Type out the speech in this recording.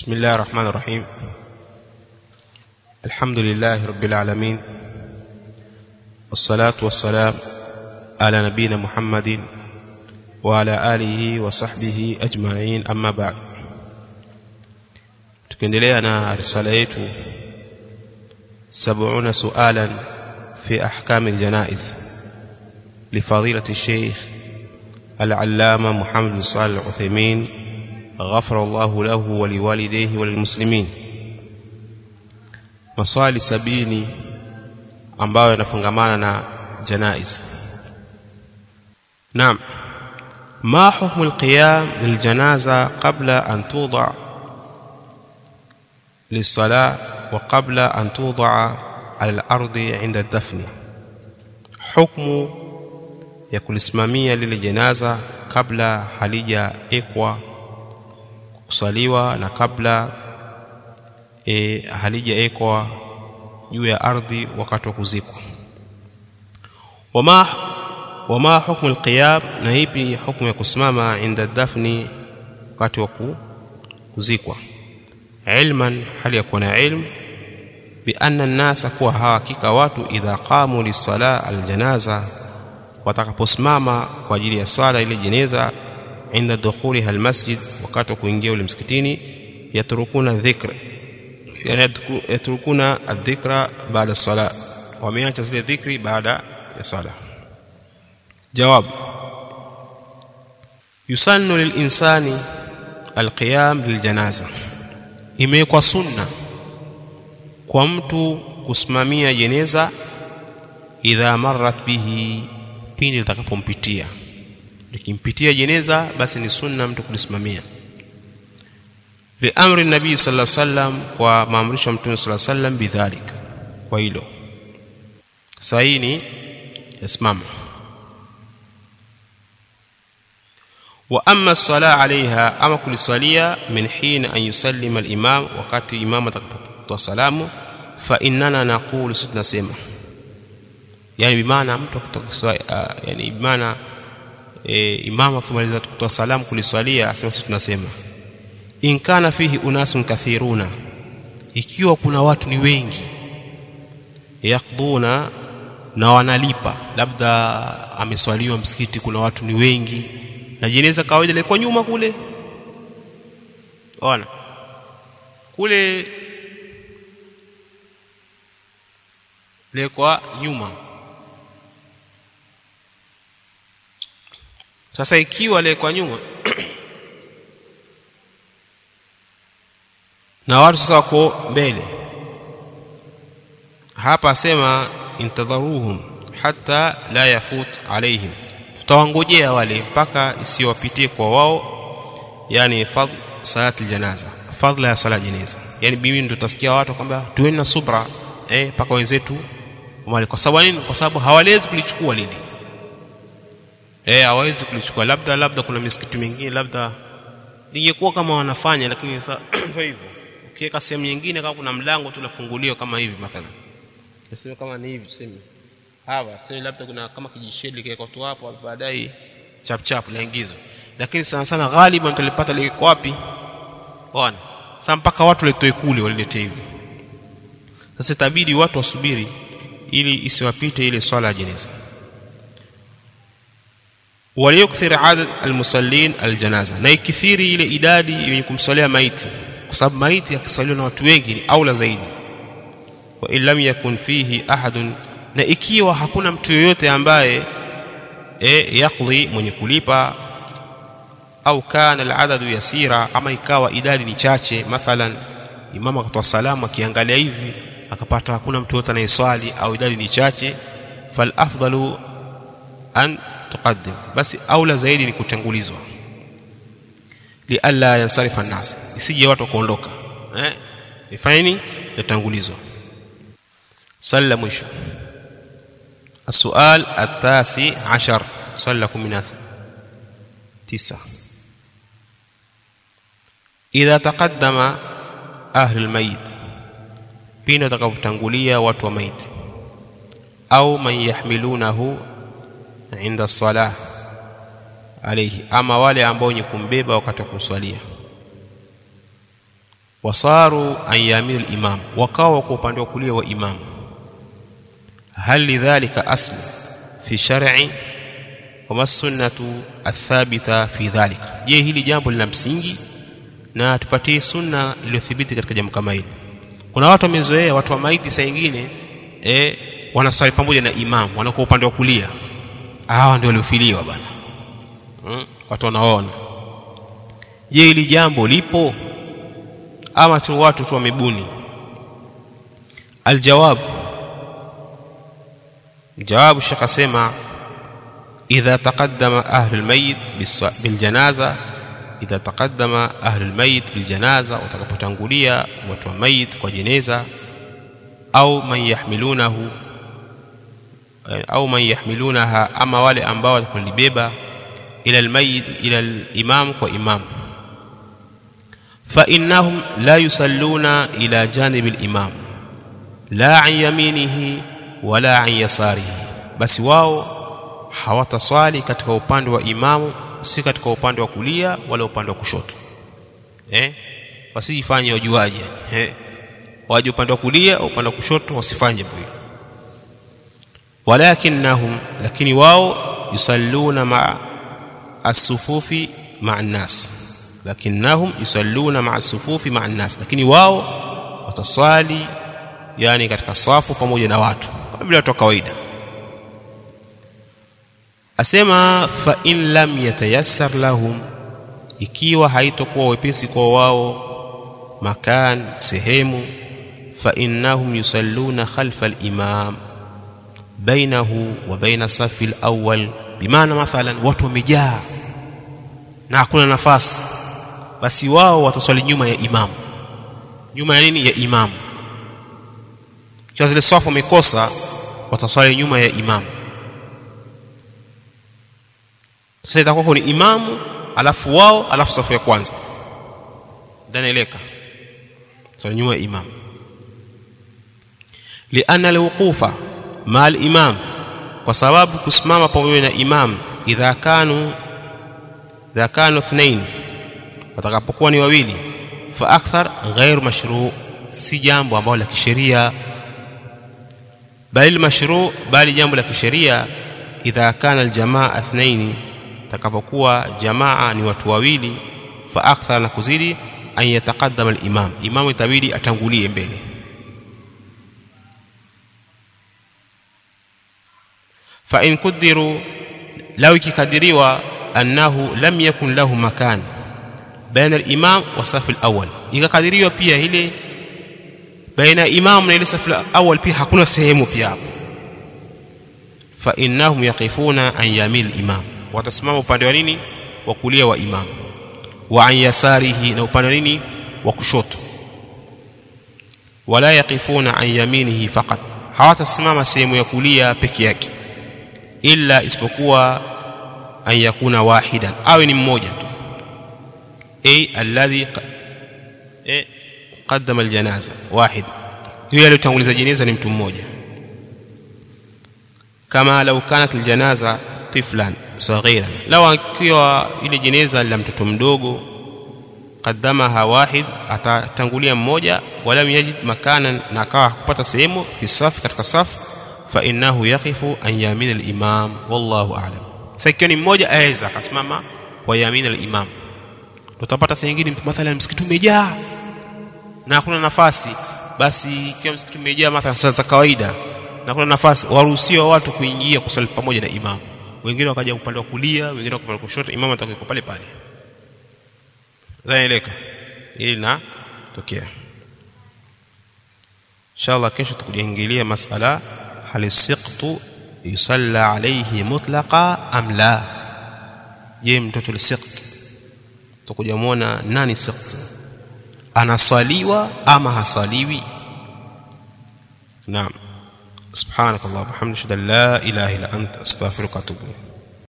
بسم الله الرحمن الرحيم الحمد لله رب العالمين والصلاة والسلام على نبينا محمد وعلى آله وصحبه أجمعين أما بعد tukiendelea na risala yetu 70 sualan fi ahkam aljanaiz لفضيلة الشيخ العلامة محمد بن صالح العثيمين غفر الله له ولوالديه وللمسلمين maswali sabini ambayo yanafungamana na janaiz naam ما حكم القيام للجنازة قبل أن توضع للصلاة وقبل أن توضع على الأرض عند الدفن حكم ya kulisimamia lile jenaza kabla halijaekwa kusaliwa na kabla e, halijaekwa juu ya ardhi wakati wa kuzikwa wama wama hukmu alqiyam na ipi hukumu ya kusimama inda dafni wakati wa kuzikwa ilman hali ya kuwa na ilmu bianna nnasa kuwa hakika watu idha qamu lisala aljanaza watakaposimama kwa ajili ya swala ile jeneza inda dukhuliha almasjid wakati wa kuingia ule msikitini yatrukuna dhikr yani yatrukuna adhikra baada sala wameacha zile dhikri baada ya sala jawab yusannu lilinsani alqiyam liljanaza imewekwa sunna kwa mtu kusimamia jeneza idha marrat bihi pindi litakapompitia likimpitia jeneza basi ni sunna mtu kulisimamia liamri nabii sallallahu alaihi wasallam kwa maamrisho ya mtume sallallahu alaihi wasallam bidhalik kwa hilo saini yasimama wa amma sala alaiha ama kulisalia min hina an yusallima al-imam wakati imam atakapotoa salamu fa innana naqulu sisi tunasema yani bimaana mtu kutoka uh, yani bimaana e, imamu akimaliza kutoa salamu kuliswalia asema sisi tunasema in kana fihi unasun kathiruna ikiwa kuna watu ni wengi yakdhuna na wanalipa labda ameswaliwa msikiti kuna watu ni wengi na jeneza kawaida ilikuwa nyuma kule ona kule lekwa nyuma sasa ikiwa le kwa nyuma na watu sasa wako mbele hapa asema intadharuhum hatta la yafut alaihim tutawangojea wale mpaka isiwapitie kwa wao yani fadl salati aljanaza fadla ya sala janaza yani mimi ndo tasikia watu kwamba tuweni na subra eh mpaka wenzetu wale kwa sababu nini kwa sababu hawawezi kulichukua lile eh hawawezi kulichukua labda labda kuna misikiti mingine labda lingekuwa kama wanafanya lakini sasa hivyo ukiweka sehemu nyingine kama kuna mlango tu unafunguliwa kama hivi mathalan tuseme kama ni hivi tuseme hapa tuseme labda kuna kama kijisheli kile tu hapo baadaye chap chap laingizwa lakini sana sana ghaliban tulipata liko wapi bwana sasa mpaka watu letoe kule walilete hivi sasa itabidi watu wasubiri ili isiwapite ile swala ya jeneza waliyukthir adad almusallin aljanaza na ikithiri ile idadi yenye kumsalia maiti kwa sababu maiti akisaliwa na watu wengi ni aula zaidi wa in lam yakun fihi ahadun na ikiwa hakuna mtu yoyote ambaye e, yakdhi mwenye kulipa au kana aladadu yasira ama ikawa idadi ni chache mathalan imamu akatoa salamu akiangalia hivi akapata hakuna mtu yote anayeswali au idadi ni chache fal afdalu an tuqaddim basi aula zaidi ni kutangulizwa lialla yansarifa an-nas isije watu kuondoka eh ifanyeni yatangulizwa salla mwisho السؤال التاسع عشر صلى لكم من تسعة إذا تقدم أهل الميت بين تقبتنقلية واتو ميت أو من يحملونه inda salah alayhi ama wale ambao wenye kumbeba wakati wa kumswalia wasaru an yamini al-imam wakawa kwa upande wa kulia wa imam hal lidhalika aslu fi shar'i wama sunnatu athabita fi dhalika je hili jambo lina msingi na tupatie sunna iliyothibiti katika jambo kama hili kuna watu wamezoea watu wa maiti saa nyingine eh wanasali pamoja na imam wanakuwa upande wa kulia hawa ndio waliofiliwa bana hmm? watu wanaona je hili jambo lipo ama tu watu tu wamebuni aljawab jawabu shekh asema idha taqaddama ahlu almayit biljanaza idha taqaddama ahlu almayit biljanaza watakapotangulia watu wa mayit kwa jeneza au man yahmilunahu au man yahmilunaha ama wale ambao watakulibeba ila almayit ila alimam kwa imam fa innahum la yusalluna ila janibi alimam la an yaminihi wala an yasarihi basi wao hawataswali katika upande wa imamu si katika upande wa kulia wala upande wa kushoto eh wasijifanye wajuaje eh waje upande wa kulia au upande wa kushoto wasifanye hivyo walakinnahum lakini wao yusalluna ma as-sufufi ma'a an-nas lakinnahum yusalluna ma'a as-sufufi ma'a an-nas lakini wao wataswali yani katika safu pamoja na watu kama vile watu kawaida asema fa in lam yatayassar lahum ikiwa haitokuwa wepesi kwa wao makan sehemu fa innahum yusalluna khalfa al-imam bainahu wa baina safi al-awwal bimaana mathalan watu wamejaa na hakuna nafasi basi wao wataswali nyuma ya imamu nyuma ya nini ya imamu kwa zile safu wamekosa wataswali nyuma ya imamu sasa itakuwa ni imamu alafu wao alafu safu ya kwanza danaeleka swali nyuma ya imamu lianna alwuqufa ma alimam kwa sababu kusimama pamoja na imam idha kanu idha kanu ithnain watakapokuwa ni wawili fa akthar ghair mashru si jambo ambalo la kisheria bali mashru bali jambo la kisheria idha kana aljamaa ithnain takapokuwa jamaa ni watu wawili fa akthar na kuzidi an yataqaddama al-imam imamu itabidi atangulie mbele fa in kudiru law ikikadiriwa annahu lam yakun lahu makan baina al-imam wa safi al-awwal ikakadiriwa pia ile baina imam na ile safi al-awwal pia hakuna sehemu pia hapo fa innahum yaqifuna an yamil al-imam watasimama upande wa nini wa kulia wa imam wa an yasarihi na upande wa nini wa kushoto wala yaqifuna an yaminihi faqat hawatasimama sehemu ya kulia peke yake illa isipokuwa an yakuna wahidan awe ni mmoja tu ay alladhi eh qaddama aljanaza wahid yule aliyotanguliza jeneza ni mtu mmoja kama lau kanat aljanaza tiflan saghiran law akiwa ile jeneza la mtoto mdogo qaddamaha wahid atatangulia mmoja wala yajid makanan na akawa kupata sehemu fi safi katika safu fa innahu yaqifu an yamin al-imam wallahu a'lam sasa ikiwa ni mmoja aweza akasimama kwa yamin al-imam utapata saa nyingine mathalan msikiti umejaa na hakuna nafasi basi ikiwa msikiti umejaa mathalan sala za kawaida na kuna nafasi waruhusiwa watu kuingia kusali pamoja na imamu wengine wakaja upande wa kulia wengine upande wa kushoto imamu atakuwa pale pale zaeleka ili na tokea inshallah kesho tukujaingilia masala hal siqtu yusalla alayhi mutlaqa am la je mtoto lisiqt tukuja muona nani siqt anasaliwa ama hasaliwi naam سبحانك اللهم وبحمدك اشهد ان لا اله الا انت استغفرك واتوب اليك